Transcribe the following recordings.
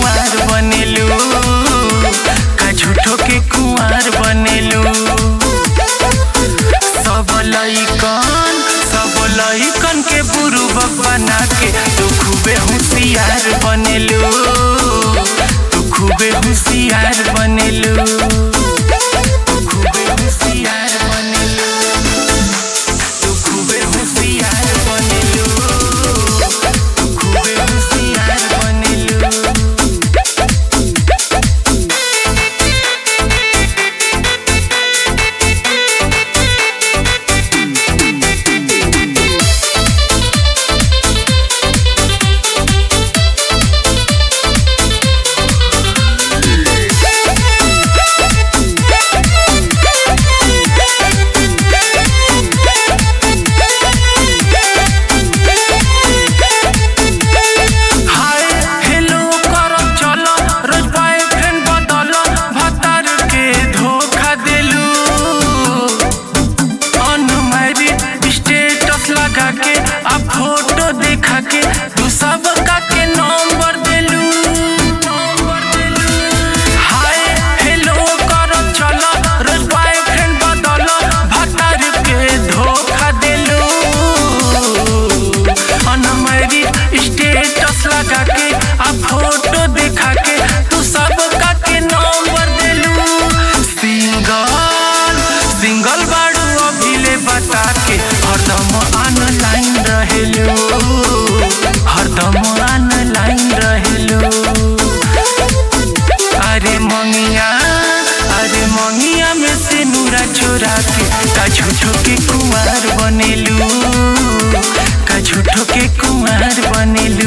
कुंवार बनेलू का झूठो के कुंवार बनेलू सब लइकन सब लइकन के बुरुबक बना के तू खूबे होशियार बनेलू तू खूबे होशियार बनेलू तू खूबे होशियार बनेलू तू खूबे होशियार बनेलू तू खूबे होशियार बनेलू हाय हेलो करब चलो रोज बॉयफ्रेंड बदल भतार के धोखा देलू अनमैरिड स्टेटस लगा के आ फोटो देखा के तू सब का के नंबर देलू हाय हेलो करब चलो रोज बॉयफ्रेंड बदल भतार के धोखा देलू अनमैरिड स्टेटस लगा के आ फोटो देखा के तू सब का के नंबर देलू सिंगल सिंगल बाड़ू अभिले बता के हरदम ऑनलाइन रहेलू हरदम ऑनलाइन रहेलू अरे मंगिया अरे मंगिया में से नूरा चोरा के का झूठो के कुमार बनेलू का झूठो के कुमार बनेलू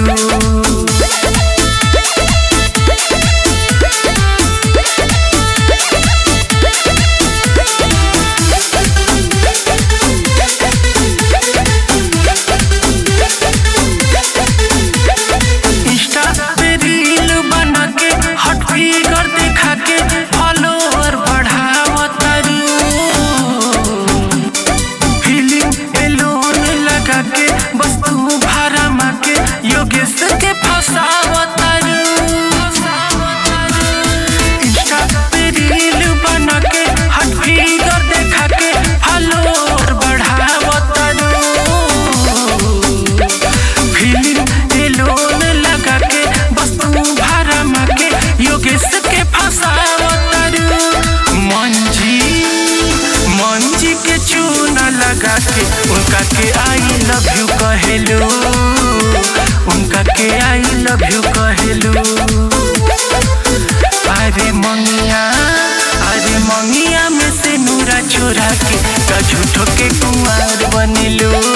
इंस्टा पे रील बना के हट फिगर दिखा के फॉलोअर बढ़ावतारू फीलिंग एलोन लगा के बस तू भाड़ा माके योगेश के फसावतारू इंस्टा पे रील बना के हट फिगर दिखा के फॉलोअर बढ़ावतारू फीलिंग एलोन लगा के बस तू भाड़ा माके योगेश के फसावतारू मंजी मंजी के चूना लगा के उनका के आई लव यू कहेलू उनका के आई लव यू कहेलू अरे मंगिया अरे मंगिया में से नूरा छोरा के का झूठो के कुंवार बनेलू